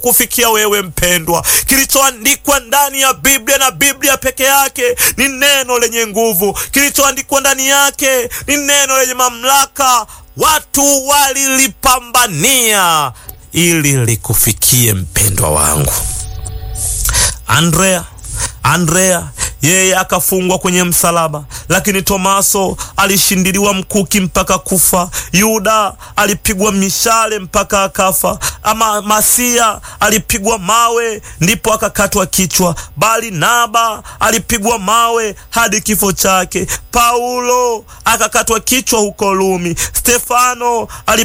kufikia wewe mpendwa. Kilichoandikwa ndani ya Biblia na Biblia peke yake ni neno lenye nguvu. Kilichoandikwa ndani yake ni neno lenye mamlaka. Watu walilipambania ili likufikie mpendwa wangu. Andrea Andrea yeye akafungwa kwenye msalaba, lakini Tomaso alishindiliwa mkuki mpaka kufa. Yuda alipigwa mishale mpaka akafa. Ama Masia alipigwa mawe ndipo akakatwa kichwa. Barnaba alipigwa mawe hadi kifo chake. Paulo akakatwa kichwa huko Rumi. Stefano